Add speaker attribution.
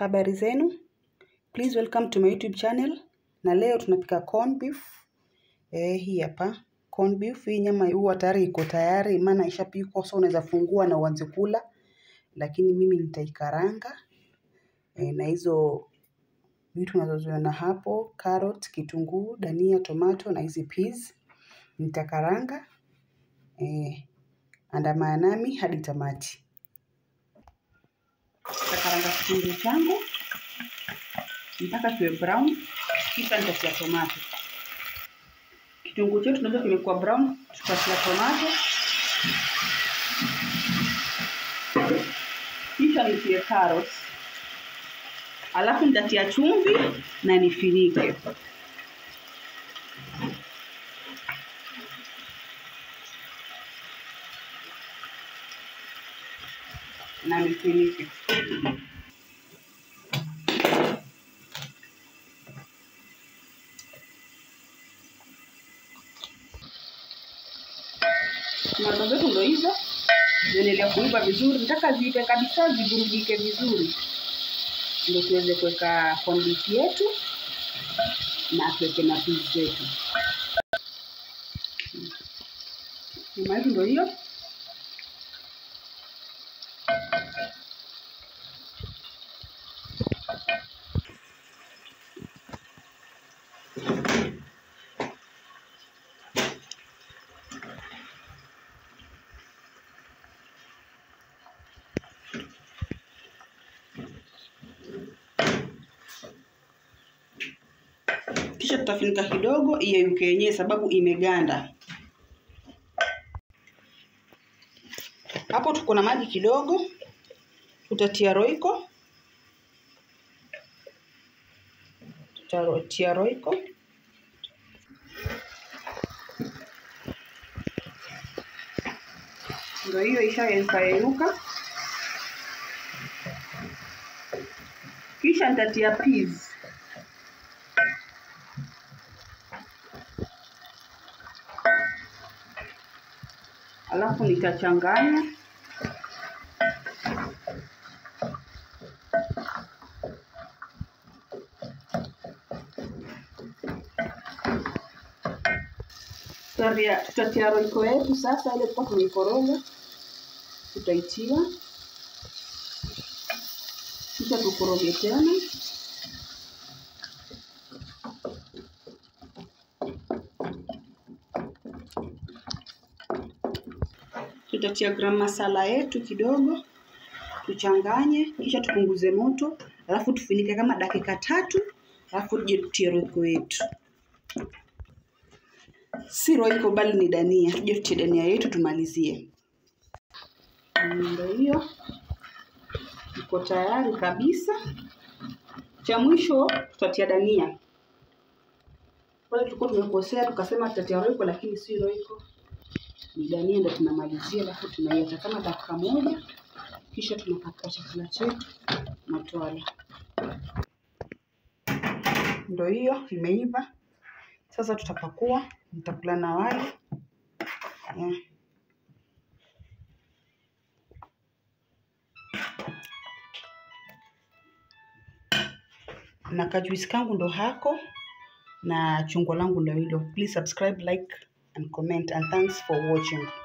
Speaker 1: Habari zenu, please welcome to my YouTube channel. Na leo tunapika corn beef. Eh, hii hapa corn beef. Hii nyama huwa tayari iko tayari, maana ishapikwa, so unaweza fungua na uanze kula, lakini mimi nitaikaranga eh, na hizo vitu unazoziona hapo, carrot, kitunguu, dania, tomato na hizi peas nitakaranga. Eh, andamana nami hadi tamati. Nitakaranga kitunguu changu mpaka kiwe brown, kisha nitatia tomato. Kitunguu chetu tunajua kimekuwa brown, tutatia tomato, kisha nitie carrots, alafu nitatia chumvi na nifinike. na nifinike. Tomato zetu ndo hizo ziendelea kuiva vizuri, nataka ziive kabisa, zivurugike vizuri, ndio tuweze kuweka corn beef yetu na tuweke na peas zetu. Nyama yetu ndo hiyo. kisha tutafunika kidogo iyeyuke yenyewe sababu imeganda. Hapo tuko na maji kidogo, tutatia roiko, tutatia roiko ndio hiyo ishayeyuka. Kisha nitatia peas alafu nitachanganya Tutatia- tutatia roiko yetu sasa, ile tulikuwa tumeikoroga tutaitia, kisha tukoroge tena. Tutatia gram masala yetu kidogo, tuchanganye, kisha tupunguze moto, alafu tufunike kama dakika tatu, alafu tuje tutie roiko yetu. Si roiko bali ni dania, tuje tutie dania yetu tumalizie. Ndio hiyo iko tayari kabisa. Cha mwisho tutatia dania. Pale tulikuwa tumekosea tukasema tutatia roiko, lakini si roiko ni dania ndo tunamalizia, alafu tunaiacha kama dakika moja, kisha tunapakua chakula chetu na twala. Ndo hiyo imeiva. Sasa tutapakua, nitakula na wali yeah. na kajuisi kangu ndo hako na chungwa langu ndo hilo. Please subscribe, like and comment and thanks for watching.